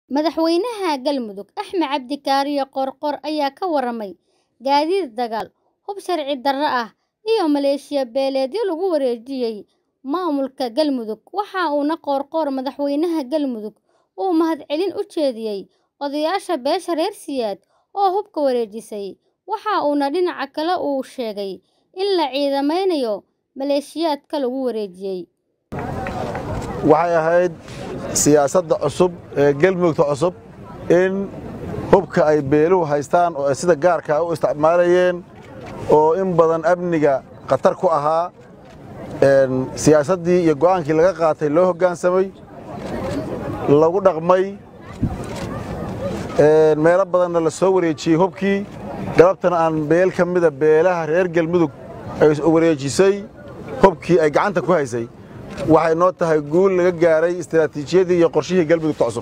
Madaxweynaha Galmudug Axmed Cabdi Kaariyo Qoorqoor ayaa ka waramay gaadiid dagaal, hub sharci darro ah iyo maleeshiya beeleedyo lagu wareejiyay maamulka Galmudug waxa uuna Qoorqoor madaxweynaha Galmudug u mahadcelin u jeediyay odayaasha beesha reer Siyaad oo hubka wareejisay waxa uuna dhinaca kale uu sheegay in la ciidameynayo maleeshiyaadka lagu wareejiyay waxay ahayd siyaasadda cusub ee galmudugta cusub in hubka ay beeluhu haystaan oo ay sida gaarkaa u isticmaalayeen oo in badan amniga khatar ku ahaa siyaasaddii iyo go'aankii laga qaatay loo hoggaansamay lagu dhaqmay meelo badanna la soo wareejiyey hubkii galabtana aan beel ka mida beelaha reer galmudug ay wareejisay hubkii ay gacanta ku haysay waxay noo tahay guul laga gaaray istiraatiijiyadii iyo qorshihii galmudugta cusub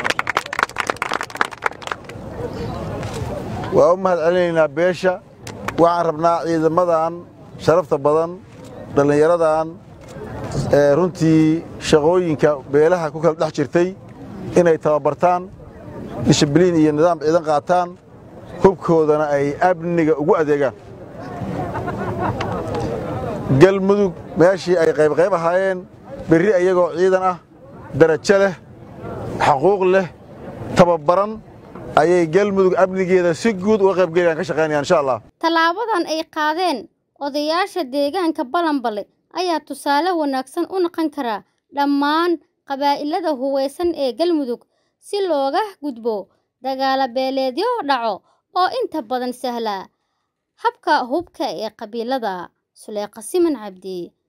waa u mahad celinaynaa beesha waxaan rabnaa ciidamadan sharafta badan dhallinyaradan runtii shaqooyinka beelaha ku kala dhex jirtay inay tababartaan dishibliin iyo nidaam ciidan qaataan hubkoodana ay amniga ugu adeegaan galmudug meeshii ay qaybqayb ahaayeen berri ayagoo ciidan ah darajo leh xaquuq leh tababaran ayay galmudug amnigeeda si guud uga qaybgelayaan ka shaqaynayaan insha allah tallaabadan ay qaadeen odayaasha deegaanka balanbale ayaa tusaale wanaagsan u noqon kara dhammaan qabaa'ilada hubaysan ee galmudug si looga gudbo dagaalo beeleedyo dhaco oo inta badan sahla habka hubka ee qabiilada suleeqa siman cabdi